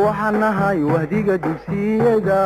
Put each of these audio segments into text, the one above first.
waxaan nahay wahdiga dugsiyada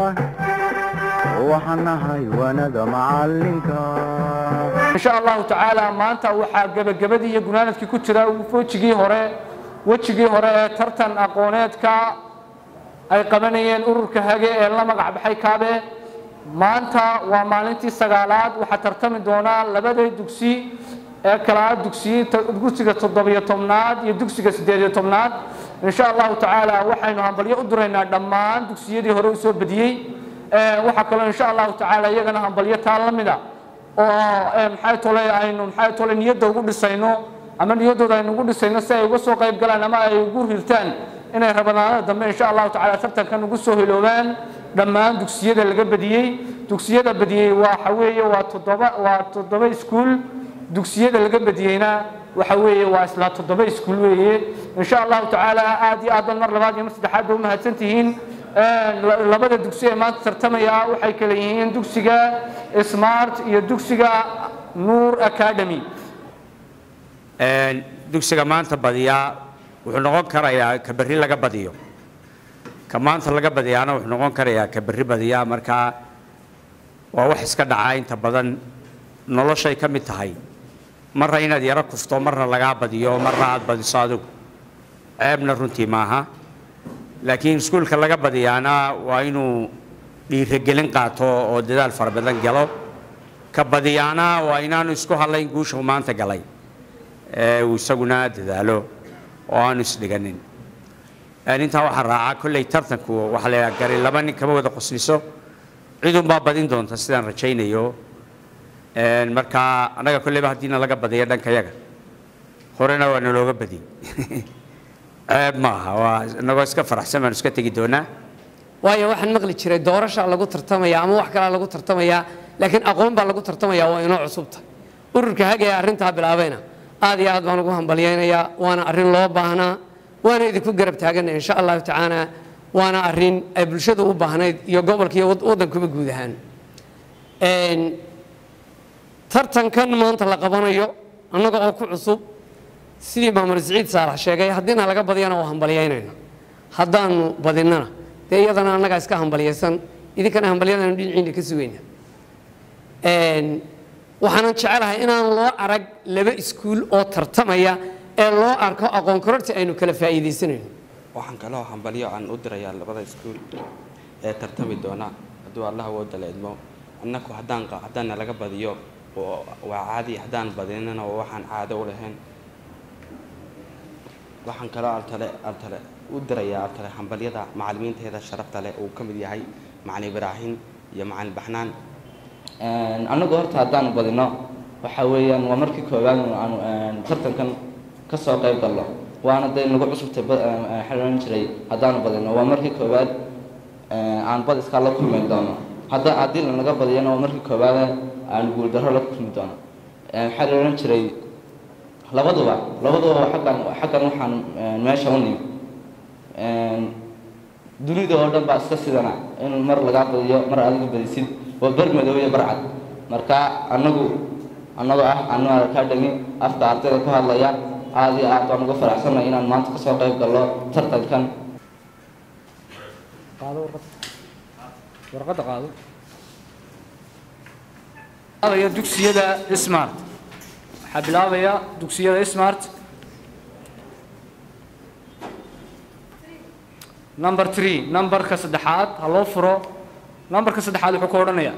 waxaan nahay waanada macalinka insha allahu tacaala maanta waxaa gebagabadii iyo gunaanadkii ku jira wejigii hore wejigii hore ee tartan aqooneedka ay qabanayeen ururka hage ee la magac baxay kaabe maanta waa maalintii sagaalaad waxaa tartami doonaa labada dugsi ee kala dugsiga toddobiyo tobnaad iyo dugsiga siddeediyo tobnaad insha allahu tacaala waxaynu hambalyo u diraynaa dhammaan dugsiyadii hore usoo badiyey waxaa kaloo insha allahu tacaala iyagana hambalyo taa la mida oo maxay tole aynu maxay tole niyadda ugu dhisayno ama niyaddooda aynu ugu dhisayno si ay uga soo qayb galaan ama ay ugu hirtaan inay rabadaanada dambe insha allahu tacaala tartankan ugu soo hiloobaan dhammaan dugsiyada laga badiyey dugsiyada badiyey waxa weeye waa toddoba waa toddoba iskuul dugsiyada laga badiyeyna waxa weeye waa isla toddoba iskuul weeye insha allahu tacaala aad iyo aad ban mar labaad iyo mar saddexaad ba umahadsan tihiin labada dugsi ee maanta tartamaya waxay kala yihiin dugsiga smart iyo dugsiga nuur academy dugsiga maanta badiyaa wuxuu noqon karayaa ka berri laga badiyo ka maanta laga badiyaana wuxuu noqon karayaa ka berri badiyaa markaa waa wax iska dhacaa inta badan noloshay ka mid tahay marna inaad yaro kufto marna lagaa badiyo marna aad badiso adigu ceebna runtii maaha laakiin iskuulka laga badiyaana waa inuu dhiirogelin qaato oo dadaal fara badan galo ka badiyaana waa inaanu isku hadlayn guusha uu maanta galay ee uu isaguna dadaalo oo aanu isdhiganin intaa waxaa raacaa kolley tartanku waxaa la gari laba nin kama wada qosliso cidunbaa badin doonta sidaan rajaynayo markaa annaga kolleyba haddiina laga badiya dhanka yaga horena waa nalooga badiyey ceeb maaha waa inagoo iska faraxsan baanu iska tegi doonaa waayo waxaan maqli jiray doorasha lagu tartamaya ama wax kalaa lagu tartamaya laakiin aqoon baa lagu tartamaya waa inoo cusubta ururka hage ee arrintaa bilaabayna aad iyo aad baan ugu hambalyaynayaa waana arrin loo baahnaa waana idinku garab taaganna insha allahu tacaala waana arrin ay bulshadu u baahnayd iyo gobolka iyo waddankuba guud ahaan tartankan maanta la qabanayo annaga oo ku cusub sidii maamul siciid saalax sheegay haddiina laga badiyana waa hambalyaynayna haddaanu badinnana dee iyadana annagaa iska hambalyaysan idinkana hambalyadanu dhinaciina ka sugayna waxaanan jecelahay inaan loo arag laba iskuul oo tartamaya ee loo arko aqoon kororta aynu kala faa'iidaysanayno waxaan kaloo hambalyo aan u dirayaa labada iskuul ee tartami doona hadduu allah wooda la idmo annaku haddaan haddaana laga badiyo waa caadi haddaan badinana waa waxaan caado u lahayn waxaan kaloo altale altale u dirayaa altale hambalyada macalimiinteeda sharafta leh uu ka mid yahay macalin ibraahin iyo macalin baxnaan annagu horta haddaanu badino waxa weeyaan waa markii koowaad aanu tartankan ka soo qayb galno waana dee nagu cusubtay xidhan jiray haddaanu badino waa markii koowaad aan bad iskaa la kulmi doono hadda haddii lanaga badiyana waa markii koowaad aan guuldarro la kulmi doono maxaa la odhan jiray labaduba labaduba xaggan xaggan waxaan meesha u nimi dunida oo dhan baa iska sidana in mar lagaa badiyo mar adiga badisid waa bar madow iyo barcad marka annagu annagoo ah annuar academy afka ardayda ku hadlaya aad iyo aad baan uga faraxsanay inaan maanta kasoo qayb gallo tartankan warqadda qaado bilaabaya dugsiyada smart waxaa bilaabaya dugsiyada smart number three numberka saddexaad ha loo furo numberka saddexaad wuxuu ka odhanayaa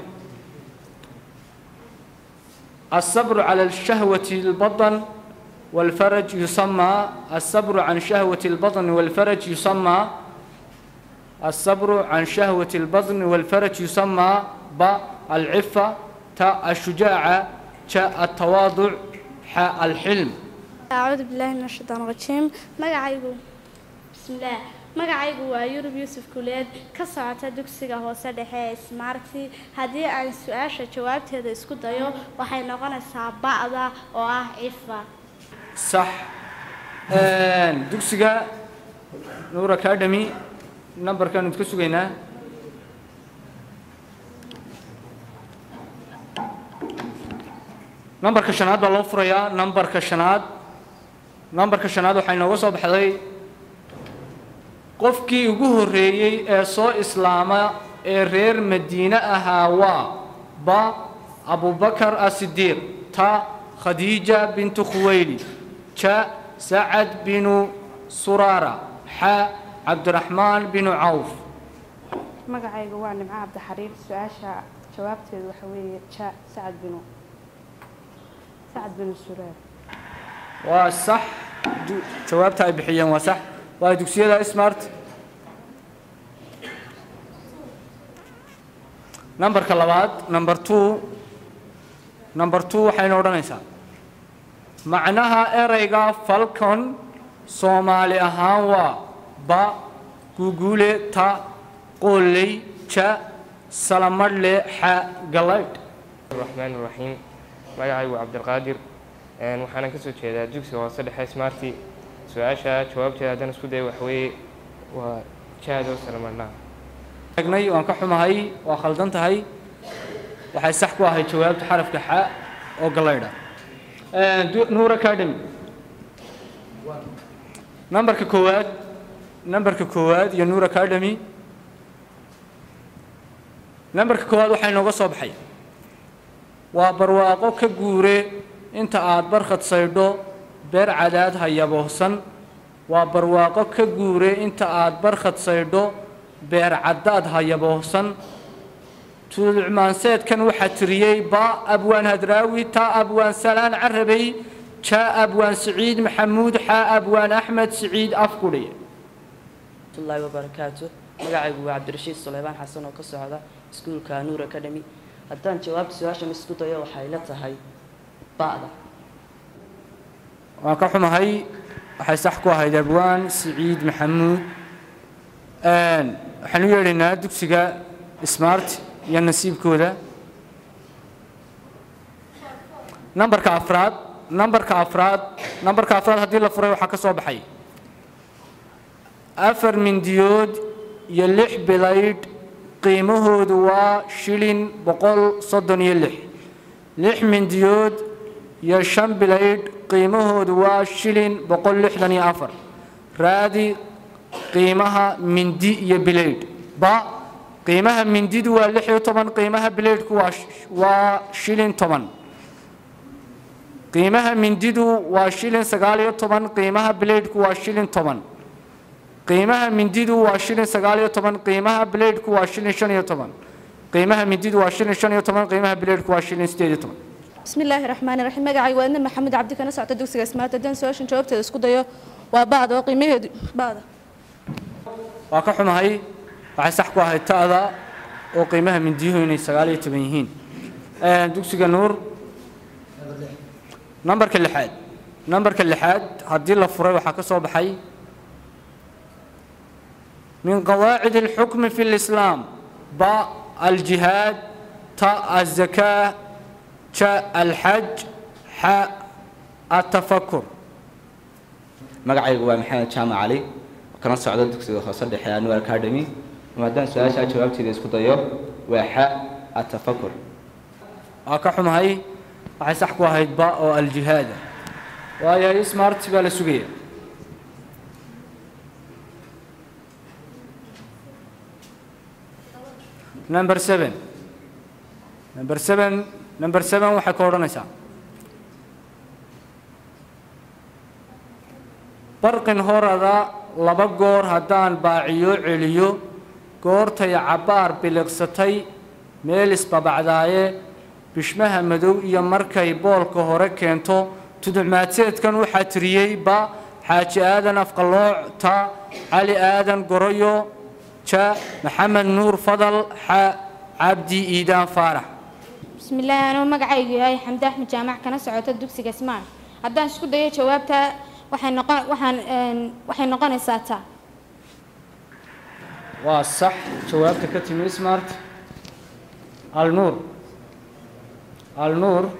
الصبر على الشهوة البطن والفرج يسمى الصبر عن شهوة البطن والفرج يسمى الصبر عن شهوة البطن والفرج يسمى ب العفة تاء الشجاعة تاء التواضع حاء الحلم أعوذ بالله من الشيطان الرجيم magacaygu بسم الله magacaygu waa yurub yuusuf kuleed ka socota dugsiga hoose dhexe ee smarti haddii aan su-aasha jawaabteeda isku dayo waxay noqonaysaa ba'da oo ah cifa صح dugsiga nuur academy numberkan idka sugaynaa numberka shanaad baa loo furayaa numberka shanaad numberka shanaad waxaa inooga soo baxday qofkii ugu horreeyey ee soo islaama ee reer madiine ahaa waa ba abubakar asidiiq ta khadiija bintu khuwayli ja sacad binu suraara xa cabdiraxmaan binu cawf magacayga waa nimco cabdixariir su-aasha jawaabteedu waxa weeye ja sacad binu sacad binu suraar waa sax du- jawaabta ay bixiyeen waa sax waa dugsiyada smart numberka labaad number two number two waxayna odhanaysaa macnaha ereyga falcon soomaali ahaan waa ba guguule ta qooley ja salamadhle xa galaydh الرحمن الرحيم magacaygu cabdilqaadir een, waxaana ka soo jeedaa dugsiga hoose dhexe smarty su-aasha jawaabteeda haddaan isku dayo waxweeye waa jaado salamadnaa egnay waan ka xumahay waa khaldan tahay waxay sax ku ahayd jawaabta xarafka xa oo galaydha nuur academy nambarka koowaad nambarka koowaad iyo nuur academy nambarka koowaad waxaa inooga soo baxay waa barwaaqo ka guure inta aad barkhad saydho beer cadaad hayaboohsan waa barwaaqo ka guure inta aad barkhad saydho beer caddaad hayaboohsan tuulcmaanseedkan waxaa tiriyey ba abwaan hadraawi ta abwaan salaan carabey ja abwaan siciid maxamuud xa abwaan axmed siciid afkudhi waraxmatullaahi wabarakaatu magacaygu waa cabdirashiid suleymaan xasan oo ka socda iskuulka nuur academy haddaan jawaabta su-aashan isku dayo waxay la tahay ba'da waan ka xumahay waxay sax ku ahayd abwaan siciid maxamuud waxaan u yeedhaynaa dugsiga smart iyo nasiibkooda nambarka afraad nambarka afraad nambarka afraad haddii la furay waxaa ka soo baxay afar mindiyood iyo lix bilaydh qiimahoodu waa shilin boqol soddon iyo lix lix mindiyood iyo shan bilaydh qiimahoodu waa shilin boqol lixdan iyo afar raadi qiimaha mindi iyo bilaydh ba qiimaha mindidu waa lix iyo toban qiimaha bilaydhku waa sh- waa shilin toban qiimaha mindidu waa shilin sagaal iyo toban qiimaha bilaydhku waa shilin toban qiimaha mindidu waa shilin sagaal iyo toban qiimaha bilaydhku waa shilin shan iyo toban qiimaha mindidu waa shilin shan iyo toban qiimaha bilaydhku waa shilin sideed iyo toban بسم الله الرحمن الرحيم magacaygu waa idna maxamed cabdi kana socota dugsiga smaart haddaan su-aashan jawaabteeda isku dayo waa ba'da oo qiimaheedu ba'da waa ka xumahay waxay sax ku ahayd ta'da oo qiimaha mindiyuhu inay sagaal iyo toban yihiin dugsiga nuur nambarka lixaad nambarka lixaad haddii la furay waxaa ka soo baxay من قواعد الحكم في الإسلام باء الجهاد تاء الزكاة شاء الحج حاء التفكر magacaygu waa maxamed jaamac cali kana socda dugsiga hoose dhexe anwar academy maadaan su-aasha jawaabteeda isku dayo waa xa atafakur waa ka xumahay waxay sax ku ahayd ba oo aljihaada waayahay smart baa la sugaya number seven number seven number seven waxay ka odhanaysaa barqin horada laba goor haddaan baaciyo celiyo goortay cabbaar biliqsatay meel isbabacdaaye bishmaha madow iyo markay boolka hore keento tuducmaadseedkan waxaa tiriyey ba xaaji aadan afqalooc ta cali aadan goroyo ja maxamed nuur fadal xa cabdi iidaan faarax بسم الله أنا مقعي هاي حمد أحمد جامع كنا سعوت الدكسي جسمان هدان شكو داية جوابتها وحين نقان وحين وحين نقان ساتا waa sax jawaabta ka timi smart alnuur alnuur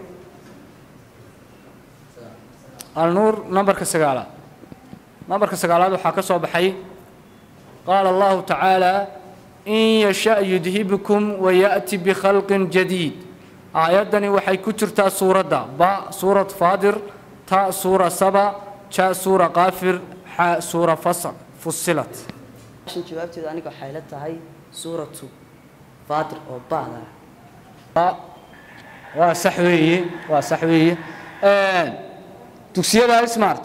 alnuur nambarka sagaalaad nambarka sagaalaad waxaa ka soo baxay qaala allahu tacaala in yasha yudhibkum wayaأti bikhalqin jadiid aayaddani waxay ku jirtaa suuradda ba suurat faadir ta suura saba ja suura qaafir xa suura fasl fusilat shan jawaabteedu aniga waxay la tahay suuratu faatir oo ba'da ah waa sax weeye waa sax weeye dugsiyada smart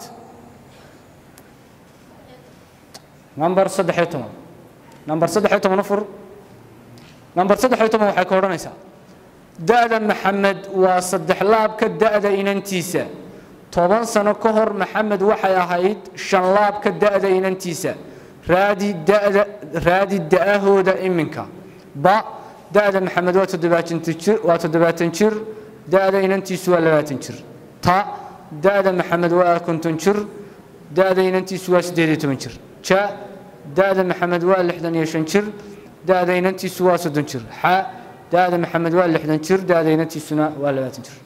number saddex iyo toban number saddex iyo toban u fur number saddex iyo toban waxay ka odhanaysaa da'da maxamed waa saddex laabka da'da inantiisa toban sano ka hor maxamed waxay ahayd shan laabka da'da inantiisa raadi da'da raadi da'ahooda iminka ba da'da maxamed waa toddobaatan jir waa toddobaatan jir da'da inantiisu waa labaatan jir ta da'da maxamed waa konton jir da'da inantiisu waa siddeed iyo toban jir ja da'da maxamed waa lixdan iyo shan jir da'da inantiisu waa soddon jir xa da'da maxamed waa lixdan jir da'da inantiisuna waa labaatan jir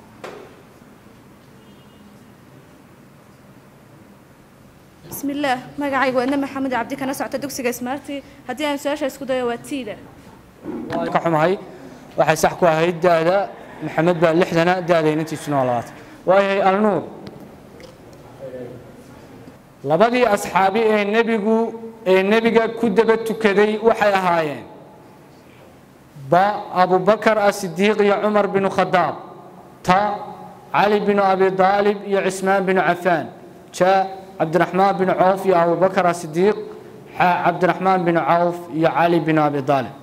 بسم الله magacaygu waa Idna Maxamed Cabdi kana socota dugsiga Smarty haddii aan su'aasha isku dayo waa tiida waan ka xumahay waxay sax ku ahayd da'da maxamed baa lixdana da'da inantiisuna waa labaatan waayahay alnuur labadii asxaabi ee nebigu ee nebiga ku daba tukaday waxay ahaayeen ba abubakar asidiiq iyo cumar binu khadaab ta cali binu abi daalib iyo cismaan binu cafaan ja cabdiraxmaan binu cawf iyo abubakar asidiiq xa cabdiraxmaan binu cawf iyo cali binu abi daalib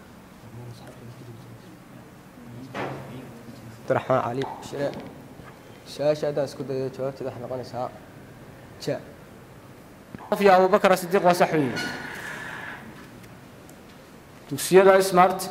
cabdiraxmaan cali shire su-aasha haddaan isku dayo jawaabteeda waxay noqonaysaa ja cawf iyo abubakar asidiiq waa sax weeye dugsiyada smart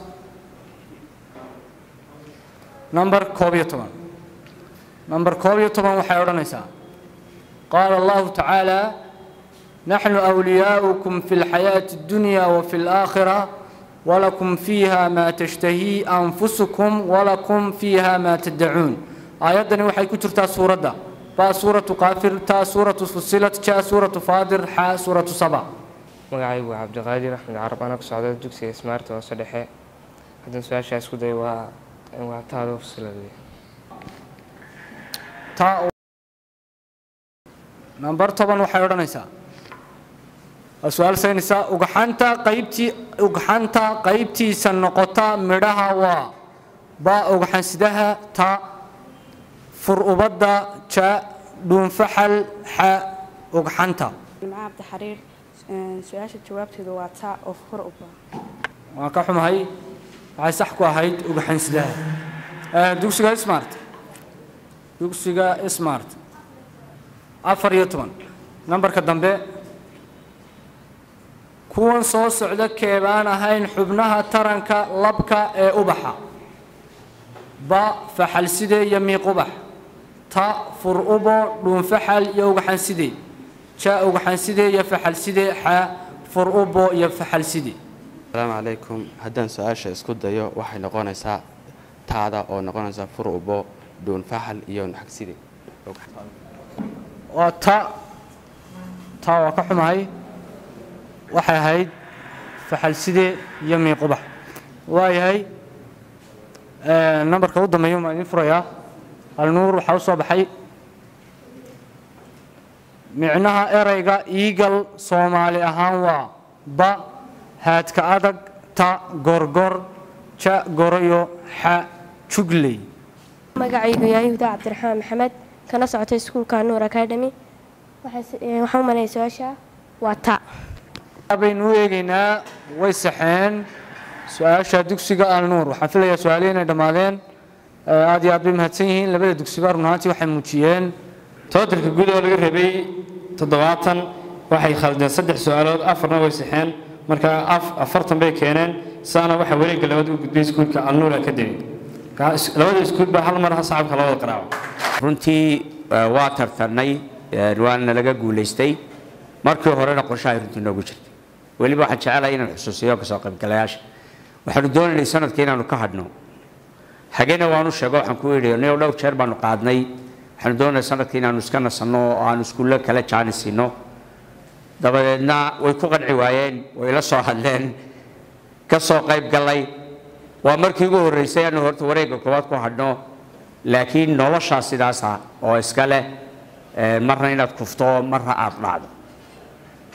number koob iyo toban number koob iyo toban waxay odhanaysaa qaala allahu tacaala naxnu awliyaa'ukum fi lxayaati addunya wafi alaakhira walakum fiiha maa tashtahii anfusukum walakum fiiha maa taddacuun aayaddani waxay ku jirtaa suuradda baa suuratu qaafir taa suuratu fusilat jaa suuratu faadir xaa suuratu saba magacaygu waa cabdiqaadir axmed carab ana ku socda dugsiga smart hoose dhexe haddaan su-aashaa isku dayo waa waa taada fusilad wey taa number toban waxay odhanaysaa waa su-aal saynaysaa ugxanta qaybtii ugxanta qaybtiisa noqota midhaha waa ba ugxansidaha ta fur ubadda ja dhuunfaxal xa ugxanta nimco cabdi xariir su-aasha jawaabteedu waa taa oo hor u baa waan ka xumahay waxay sax ku ahayd ugxansidaha dugsiga smart dugsiga smart afar iyo toban nambarka dambe kuwan soo socda keebaan ahayn xubnaha taranka labka ee ubaxa ba faxalside iyo miiqubax ta fur ubo dhuunfaxal iyo ugaxanside ja ugaxanside iyo faxalside xa fur ubo iyo faxalside asalaamu calaykum haddaan su-aasha isku dayo waxay noqonaysaa taada oo noqonaysa fur ubo dhuunfaxal iyo naxagside waa ta taa waa ka xumahay waxay ahayd faxalside iyo miiqubax waayahay nambarka u dambeeya maa idin furayaa alnuur waxaa u soo baxay micnaha ereyga iigal soomaali ahaan waa ba haadka adag ta gorgor ja gorayo xa jugley magacaygu yahay huda cabdiraxmaan maxamed kana socota iskuulka nuur academy waxaan u malaya su-aasha waa ta baynu u eegaynaa way saxeen su-aasha dugsiga alnuur waxaan filayaa su-aalihi inay dhammaadeen aad iyo aad bay mahadsan yihiin labada dugsiba run ahaantii waxay muujiyeen tootarka guud oo laga rabay toddobaatan waxay khaldeen saddex su-aalood afarna way saxeen marka afartan bay keeneen saana waxa wareegga labaad u gudbay iskuulka alnuur academy labada iskuul baa hal mar sacabka labada qaraaco runtii waa tartarnay waana laga guulaystay markii horena qorshahay runtii noogu jirtay weliba waxaan jecelahay inaan xusuusiyo kasoo qaybgalayaasha waxaanu doonaynay sanadka inaanu ka hadhno xagena waanu sheego waxaan ku yidhi niyow dhowr jeer baanu qaadnay waxaanu doonayay sanadka inaanu iska nasanno oo aanu iskuullo kale jaani siino dabadeedna way ku qanci waayeen way la soo hadleen ka soo qayb gallay waa markii ugu horreysay aanu horta wareegga koowaad ku hadhno laakiin noloshaa sidaasa oo iska leh marna inaad kufto marna aad dhacdo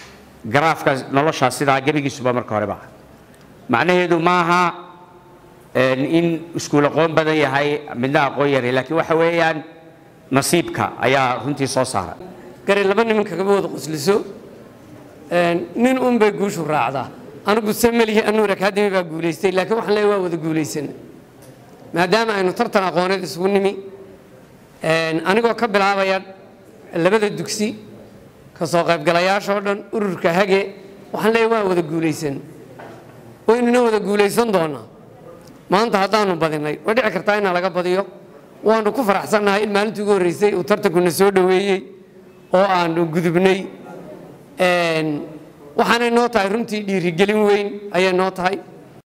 garaafka noloshaa sidaa gebigiisuba marka horeba macnaheedu maaha in iskuul aqoon badan yahay midna aqoon yaray laakiin waxa weeyaan nasiibka ayaa runtii soo saara gari laba nimanka kama wada qosliso nin un bay guushu raacdaa anigu samelihi anuur akademi baa guulaystay laakiin waxaan leeyahay waa wada guulaysana maadaama aynu tartan aqooneed isugu nimi anigoo ka bilaabaya labada dugsi ka soo qaybgalayaashoo dhan ururka hage waxaan leeyahay waa wada guulaysan waynuna wada guulaysan doonaa maanta haddaanu badinay way dhici kartaa inaa laga badiyo waanu ku faraxsannahay in maalintii ugu horreysay uu tartankuna soo dhoweeyey oo aanu gudubnay waxaanay noo tahay runtii dhiirigelin weyn ayay noo tahay